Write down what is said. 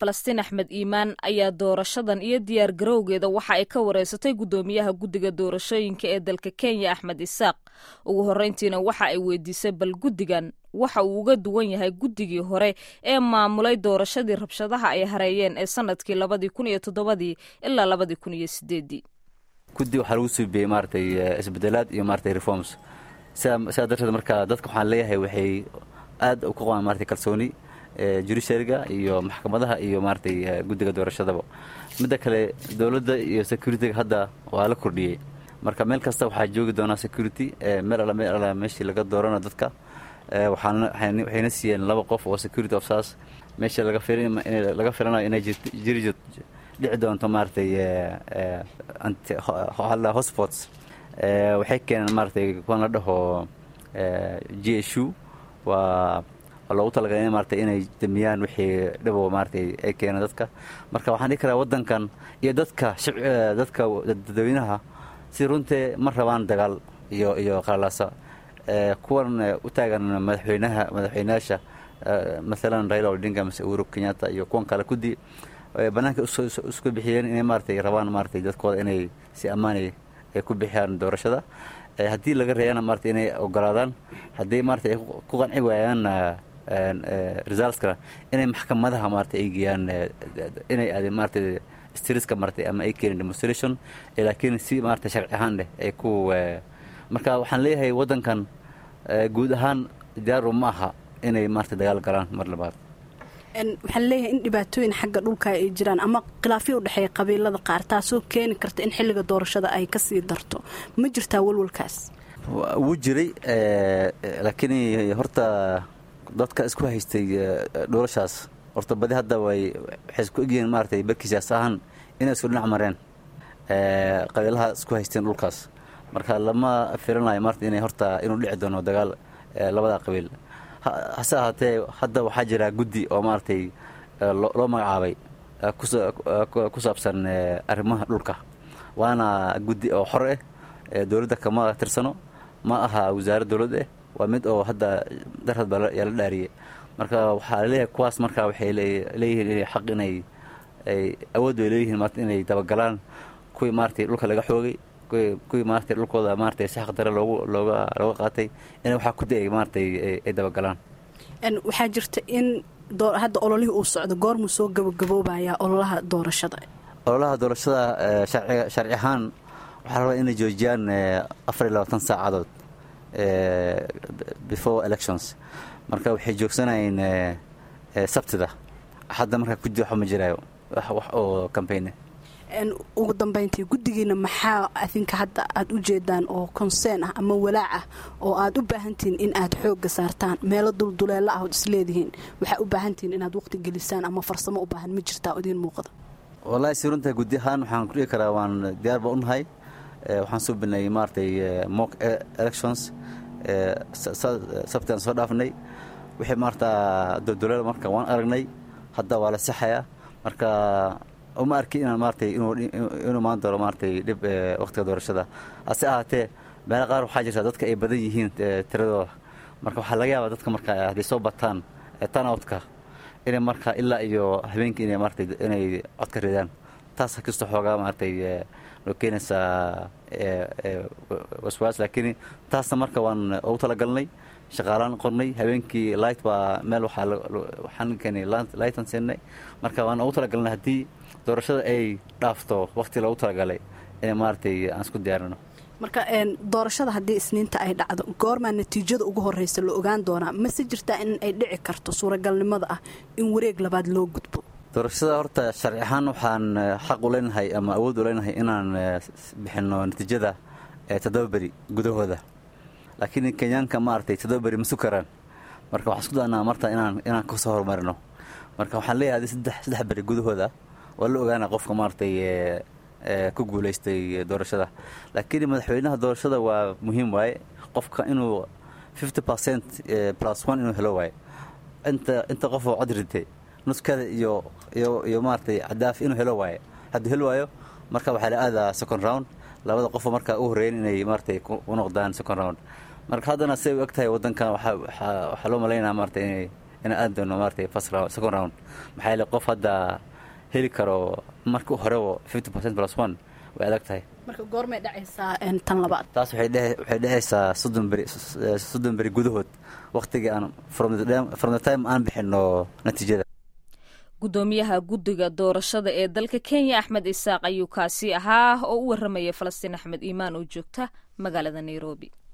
falastiin axmed iimaan ayaa doorashadan iyo diyaar garowgeeda waxa ay ka wareysatay guddoomiyaha guddiga doorashooyinka ee dalka kenya axmed isaaq ugu horreyntiina waxa ay weydiisay bal guddigan waxa uu uga duwan yahay guddigii hore ee maamulay doorashadii rabshadaha ay hareeyeen ee sanadkii labadii kun iyo toddobadii ilaa labadii kun iyo sideedii guddi waxaa lagu suubiyey maaragtay isbedelaad iyo maaragtay reforms sidaa darteed marka dadka waxaan leeyahay waxay aad u ka qabaan maaragtay kalsooni judiciaryga iyo maxkamadaha iyo maaragtay guddiga doorashadaba midda kale dowladda iyo securityga hadda waa la kordhiyey marka meel kasta waxaa joogi doonaa security meel alla meel alla meeshii laga doorana dadka waxayna siiyeen laba qof oo security officers meesha laga filanayo inay jiri dhici doonto maaragtay hotspots waxay keeneen maaragtay kuwan la dhaho g s u waa loogu talagalay in maaragtay inay damiyaan wixii dhibo maaragtay ay keeneen dadka marka waxaan dhihi karaa waddankan iyo dadka dadka dadweynaha si runtee ma rabaan dagaal iyo iyo qalalaasa kuwan u taagan madaxweynaha madaxweynayaasha maalan raila odinga mase uhuru kenyatta iyo kuwan kale kudi bannaanka isku bixiyeen inay maaragtay rabaan maaragtay dadkooda inay si ammaanay ay ku bixiyaan doorashada haddii laga reeyana maaragtay inay ogolaadaan haddii maaragtay ay ku qanci waayaan resultskana inay maxkamadaha maaragtay ay geeyaan inay aadeen maaragtay striska maaragtay ama ay keenin demonstration laakiin si maaragtay sharci ahaan leh ay ku marka waxaan leeyahay waddankan guud ahaan diyaaru ma aha inay maaragtay dagaal galaan mar labaad waxaan leeyahay in dhibaatooyin xagga dhulka ay jiraan ama khilaafyo u dhexeeya qabiilada qaar taasoo keeni karta in xilliga doorashada ay ka sii darto ma jirtaa walwalkaas wuu jiray laakiin horta dadka isku haystay doorashaas horta badi hadda way waxay isku egyihiin maaragtay barkii siyaas ahaan inay isku dhinac mareen qabiilaha isku haysteen dhulkaas marka lama filanayo maarata inay horta inuu dhici doono dagaal labada qabiil hase ahaatee hadda waxaa jira guddi oo maaragtay loo magacaabay ku saabsan arrimaha dhulka waana guddi oo xor ah dowladda kama tirsano ma aha wasaarad dowlad ah waa mid oo hadda darad baa yaa la dhaariyey marka waxaa laleeyahay kuwaas marka waxay leeyihiin inay xaq inay ay awood bay leeyihiin maarata inay dabagalaan kuwii maaragtay dhulka laga xoogay kuwii maaragtay dhulkooda maaragtay si xaqdare loogu looga looga qaatay inay waxaa ku da-ay maaragtay ay dabagalaan waxaa jirta in hadda ololihii uu socdo goormuu soo gabagaboobayaa ololaha doorashada ololaha doorashada sharci ahaan waxaa rabaa inay joojiyaan afar iyo labaatan saacadood before elections marka waxay joogsanayeen sabtida hadda markaa kudi waxba ma jiraayo wax oo cambaign ugu dambeyntii guddigiina maxaa adinka hadda aada u jeedaan oo consern ah ama walaac ah oo aad u baahantihiin in aad xoogga saartaan meelo dulduleelo ah ood isleedihiin waxaa u baahantihiin inaad waqti gelisaan ama farsamo u baahan ma jirtaa idiin muuqda wallahi si runta guddi ahaan waxaan ku dhigi karaa waan diyaar baa u nahay waxaan soo bilnay maaragtay mock elections sabtaan soo dhaafnay wixii maarata dulduleel marka waan aragnay hadda waa la saxayaa marka uma arki inaan maaratay inuu maan doono maaratay dhib waqtiga doorashada hase ahaatee meelo qaar waxaa jirta dadka ay badan yihiin tiradooda marka waxaa laga yaabaa dadka marka hadday soo bataan tanoutka inay marka ilaa iyo habeenkii inay maaratay inay codka ridaan taas kastoo xoogaa maaratay noo keenaysaa waswaas laakiin taasna marka waan ugu talagalnay shaqaalaan qornay habeenkii light baa meel waxaan keenay lightan siinay marka waan ugu talagalnay haddii doorashada ay dhaafto waqti loogu talagalay in maaragtay aan isku diyaarino marka doorashada haddii isniinta ay dhacdo goormaa natiijada ugu horreysa la ogaan doonaa mase jirtaa in ay dhici karto suuragalnimada ah in wareeg labaad loo gudbo doorashada horta sharci ahaan waxaan xaq u leenahay ama awood u leenahay inaan bixinno natiijada toddoba beri gudahooda laakiin kenyaanka maaragtay toddoba beri ma sukaraan marka waxaan isku daanaa marta inaan inaan kasoo horumarino marka waxaan leeyahay saddex saddex beri gudahooda waa la ogaana qofka maaragtay ku guulaystay doorashada laakiin madaxweynaha doorashada waa muhiim waaye qofka inuu fifty percent plus one inuu helo waaye inta inta qofoo cod ritay nuskada iyo iyo iyo maaragtay cadaaf inuu helo waaye hadduu hel waayo marka waxaa la aadaa second round labada qofoo markaa u horreeyen inay maaratay u noqdaan second round marka haddana siday u eg tahay waddankan waxaa loo malaynaya maaratay inay inaan aadi doono maaragtay first round second round maxaa yeele qof hadda heli karo marka horeba fifty percent plus one way adag tahay marka goormay dhacaysaa tan labaad taas waxay dhehaysaa soddon beri soddon beri gudahood waktigii aan from the time aan bixino natiijada guddoomiyaha guddiga doorashada ee dalka kenya axmed isaaq ayuu kaasi ahaa oo u warramaya falastiin axmed iimaan oo joogta magaalada nairobi